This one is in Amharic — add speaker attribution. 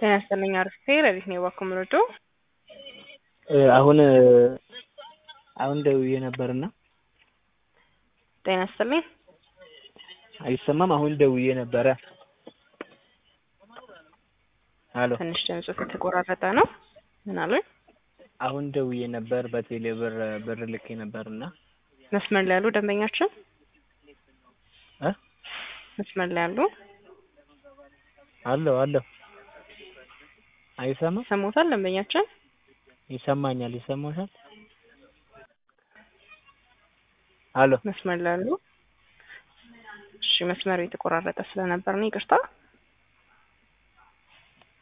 Speaker 1: ጤና ይስጥልኝ አርፍቴ ለሊት ነው የባኮ ምረዶ
Speaker 2: አሁን አሁን ደውዬ ነበርና
Speaker 1: ጤና ይስጥልኝ
Speaker 2: አይሰማም። አሁን ደውዬ ነበረ። አሎ
Speaker 1: ትንሽ ድምፁ የተቆራረጠ ነው። ምን አሉኝ?
Speaker 2: አሁን ደውዬ ነበር በቴሌ ብር ብር ልኬ ነበርና
Speaker 1: መስመር ላይ ያሉ ደንበኛችን
Speaker 2: እ
Speaker 1: መስመር ላይ ያሉ
Speaker 2: አለሁ አለሁ። አይሰማም?
Speaker 1: ሰሞታል ደንበኛችን
Speaker 2: ይሰማኛል። ይሰማሻል? አሎ
Speaker 1: መስመር ላይ ያሉ እሺ፣ መስመር የተቆራረጠ ስለነበር ነው ይቅርታ።